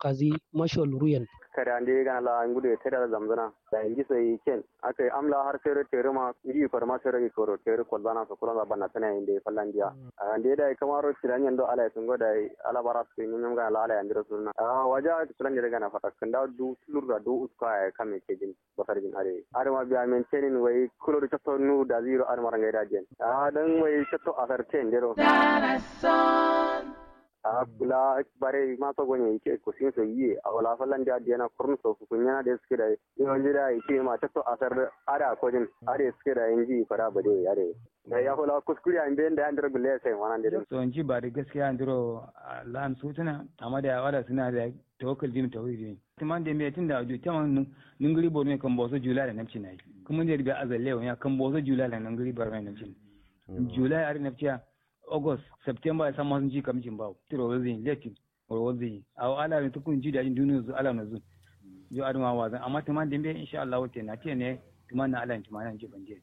kazi mashal ruyan kada ande gana la ngude tada zamzana da inji sai ken akai amla har tere tere ma ngi farma tere ko tere ko bana so kula bana tana inde fallandiya ande da kamaro tiranyan do ala tungo da ala barat ke nyum ga ala ala andiro sunna a waja tulan dire gana fata kanda du lurda du uska ay kame ke jin basar jin are are ma biya men tenin wai kulo do chatto nu da zero ar maranga da jen a dan wai chatto asar ten dero a kula bare ma to gonye yake ko sin so yi a wala fallan da diana kurun so ku kunya da suke da yo jira yake ma chatto asar ara ko jin are suke da inji fara bade are da ya hula kuskure an bayan da an dira bile sai wannan da so in ji ba da gaskiya an diro lan su tana amma da wala suna da tawakkal jin tawhidi ne kuma da me tun da ju taman ningiri bo ne kan boso jula da nafci nai kuma da riga azalle ya kan boso jula da ningiri bar mai nafci jula ari nafciya august september ya samu sun ji kamcin bawo tiro wazin leti wazin a ala ne tukun ji da jin duniya zu ala na zu jo adama wazan amma tuman da me insha Allah wate na ce ne tuman na ala tuman nan ji banje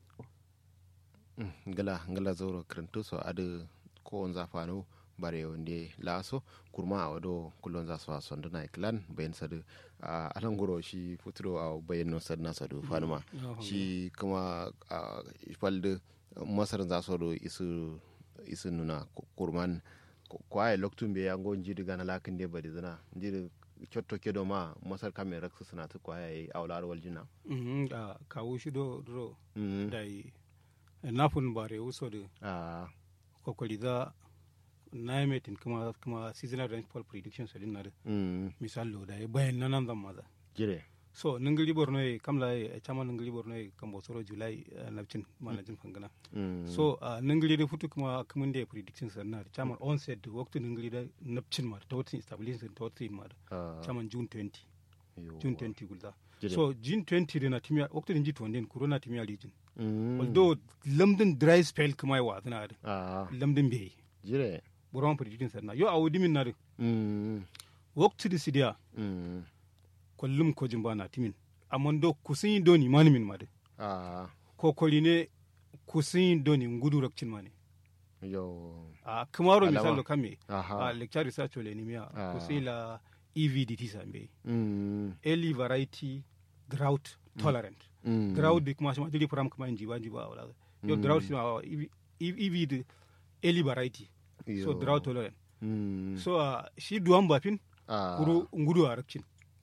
ngala ngala zoro krentu so adu ko on zafano bare wonde laso kurma a wado kullon za su sonda na iklan bayan sadu a alanguro shi futuro a bayan no sadna sadu fanuma shi kuma a falde masar za su do isu isu nuna kurman kwaye loktun be yango njidi gana lakin de badi zana njidi cotto kedo ma masar kame raksu suna tu kwaye awlar waljina mhm a kawo shi do do dai nafun bare usode a kokoli da na metin kuma kuma seasonal rainfall prediction so din nare misal lo da bayan nan zan maza jire so ningiri borno e kamla e chama ningiri borno e kambo soro july nabcin manajin fangana so ningiri da futu kuma kumun da prediction sa na chama onset waktu ningiri da nabcin ma ta wata stabilization ta wata ma chama june 20 june 20 gulda so june 20 da na timia waktu din jito den corona timia region although lamdin dry spell kuma yi wa tana da lamdin bai jire buron prediction sa na yo awudi min na da waktu da sidiya kullum ko jin bana timin amma do kusin yi doni mani min made ko koli ne kusin yi doni ngudu rakcin mani yo a kamaro misalo kame a lecture research ole ni miya kusin la evdt sambe early variety drought tolerant drought de kuma shima dili program kuma inji wanji ba wala yo drought shima ev de early variety so drought tolerant so shi duwan bafin kuro ngudu a rakcin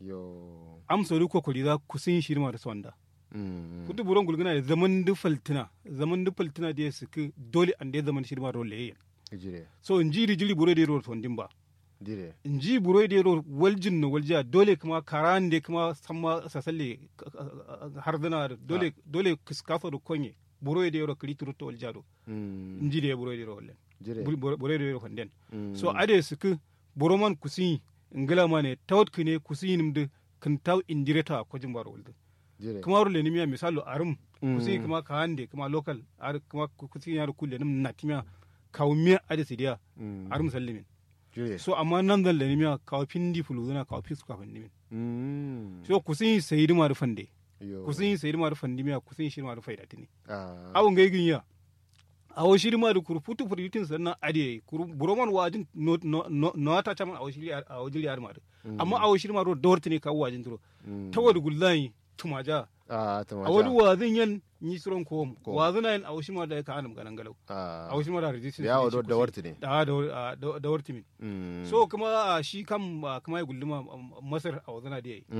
yo am sori ko koli za ku sun shirma da sonda kutu buron gulguna da zaman du faltina zaman du faltina da su ku dole an da zaman shirma ro le jire so in jiri jiri buro da ro sondin ba jire in ji buro da ro waljin no walja dole kuma karan da kuma samma sasalle har dana dole dole kiskafa da konye buro da ro krituru to walja do in ji da buro da ro wallen buro da ro fonden so ade su ku buro man kusin ngila mane tawt kine kusinim de kan taw indireta ko jimbar wolde kuma rule ni miya misalo arum kusi kuma ka hande kuma local ar kuma kusi yar kulle nim natimia kawmiya ade sidiya arum sallimin so amma nan dal ni miya kaw pindi fuluna kaw pis ka fandi min so kusi sayidi ma fande kusi sayidi ma fandi miya kusi shi ma faida tini awon ngai ginya awo shiri ma da kuru putu furitin sannan ade kuru buroman wajin no no no ta chaman awo shiri awo jiri ar mare amma awo shiri ma ro dorti ne kawo wajin turo tawad gullai tumaja a tumaja awo wazin yan ni suron ko wazina yan awo shiri ma da ka anum ganan galau awo shiri ma da resistance ya do da warti ne da da warti min so kuma shi kam kuma ya gulluma masar awo zana da yayi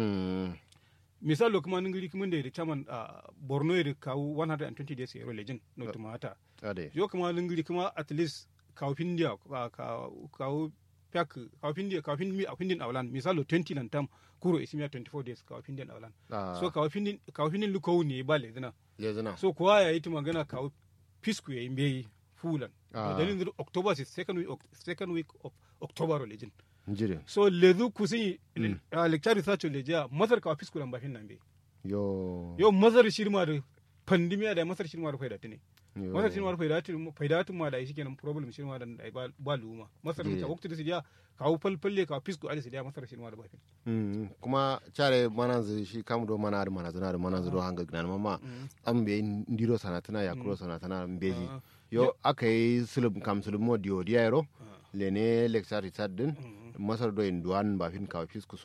misalo kuma ningiri kuma da chairman borno da kawo 120 days yaro lejin no tumata yo kuma ningiri kuma at least kawo findia kawo pyak kawo findia kawo findia a findin awlan misalo 20 nan tam kuro isimiya 24 days kawo findin awlan so kawo findin kawo findin luko ne ba lezina lezina so kuwa ya yi magana kawo pisku ya yi mbeyi fulan dalilin october is second week second week of october lejin njire so lezu kusi mm. uh, lecture research leja masar ka office kulan bafin nan be yo yo masar shirma da pandemiya da masar shirma da faida tine masar shirma da faida tine faida tun ma da shi kenan problem shirma da ba ba luma masar ta wakti da sidiya ka hu falfalle ka office ku ali sidiya masar shirma da bafin mm kuma chare mananzu shi kam do mana da mana zana da mananzu do hanga gnan mama am be ndiro sanatana ya kuro sanatana mbeji yo akai sulum kam sulum mo dio diairo lene lecture research din masar do en duan ba fin ka office ku